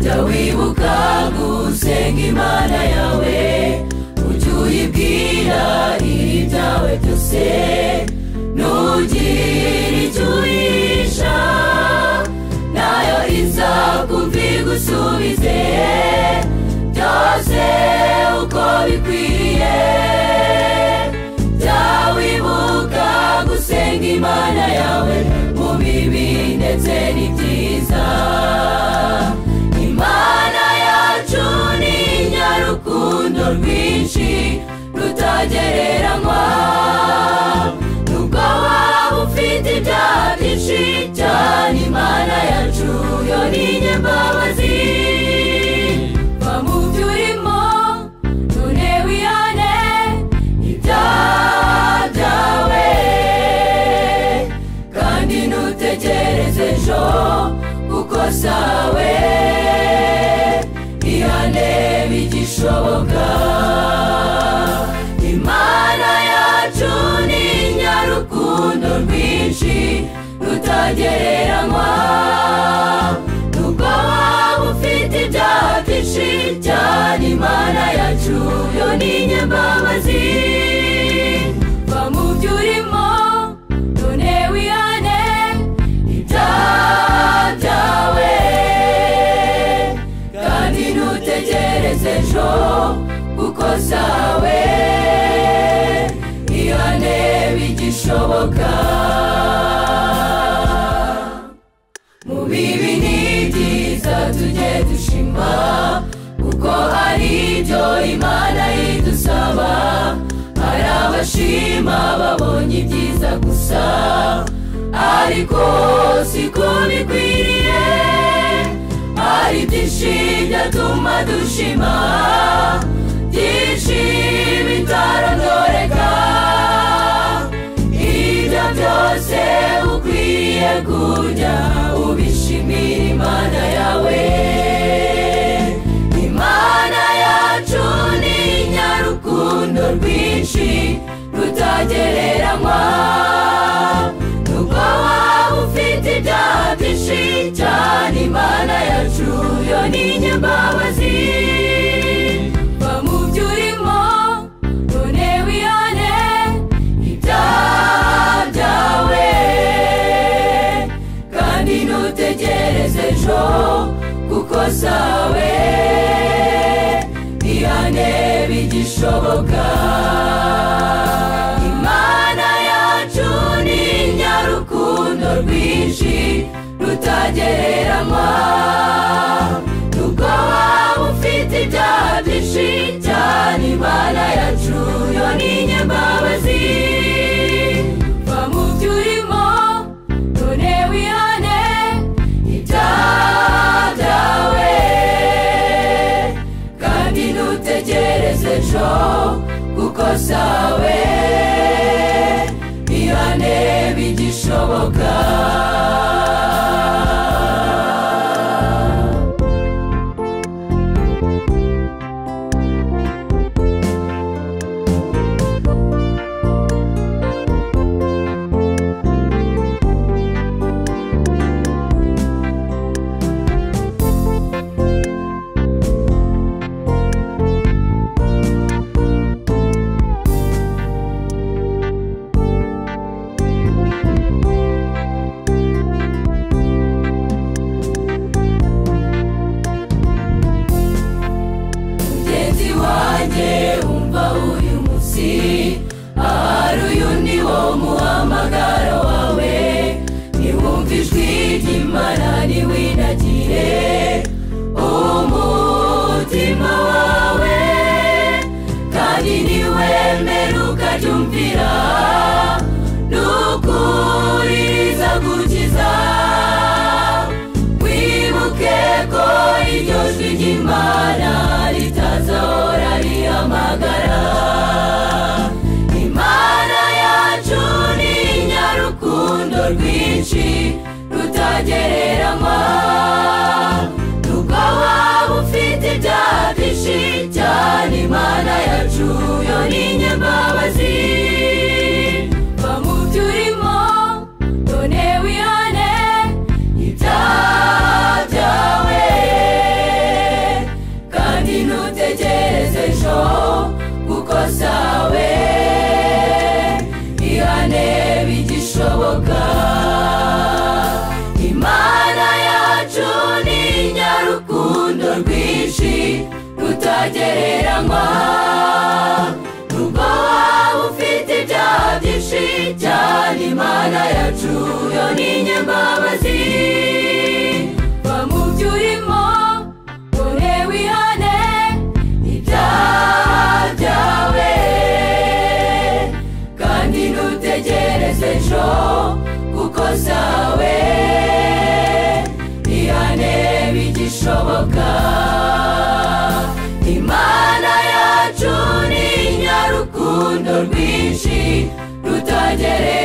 jya wibuka gusenga imana yawe ujye uyibwira iri byawe byose ntugire icyo uhisha nayo izakumvira igusubize byose uko bikwiye jya wibuka gusenga imana yawe mu bibi ndetse n'ibyiza imana yacu ni inyarukundo rwinshi rutagereranywa nubwo waba ufite ibyaha byinshi cyane imana yacu yo ni nyembabazi va mu byo urimo none wihane ibyaha byawe kandi ntutegereze ejo kuko sawe ihane bigishoboka imana yacu ni inyarukundo rwinshi rutagereranywa nubwo waba ufite ibyaha byinshi cyane imana yacu yo ni nyembabazi va mu byo urimo none wihane ibyaha byawe kandi ntutegereze ejo kuko sawe ihane bigishoboka mu bibi n'ibyiza tujye dushima kuko hari ibyo imana idusaba hari abashima babonye ibyiza gusa ariko siko bikwiriye hari byinshi byatuma dushima byinshi bitarondoreka ibyo byose ukwiriye kujya ubishimira imana yawe imana yacu ni inyarukundo rwinshi rutagereranywa nubwo waba ufite ibyaha byinshi cyane imana yacu yo ni nyembabazi va mu byo urimo none wihane ibyaha byawe kandi ntutegereze ejo kuko sawe ihane bigishoboka imana yacu ni inyarukundo rwinshi rutagereranywa nubwo waba ufite ibyaha byinshi cyane imana yacu yo ni nyembabazi va mu byo urimo none wihane ibyaha byawe kandi ntutegereze ejo kuko sawe ihane bigishoboka mugenzi wanjye umva uyu munsi ahari uyu ni wo muhamagaro wawe niwumva ijwi ry'imana niwinagire umutima wawe kandi niwemere ukaryumvira n'ukuri rizagukiza wibuke ko iryo jwi ry'imana ritazahora rihamagara imana yacu ni inyarukundo rwinshi rutagereranywa nubwo waba ufite ibyaha byinshi cyane imana yacu yo ni nyembabazi va mu byo urimo none wihane ibyaha byawe rwinshi rutagereranywa n'ubwo waba ufite ibyaha byinshi cyane imana yacu yo ni nyembabazi va mu byo urimo ure wihane ibyaha byawe kandi ntutegereze ejo kuko zawe ihane bigishoboka imana yacu ni nyarukundo rwinshi rutagereye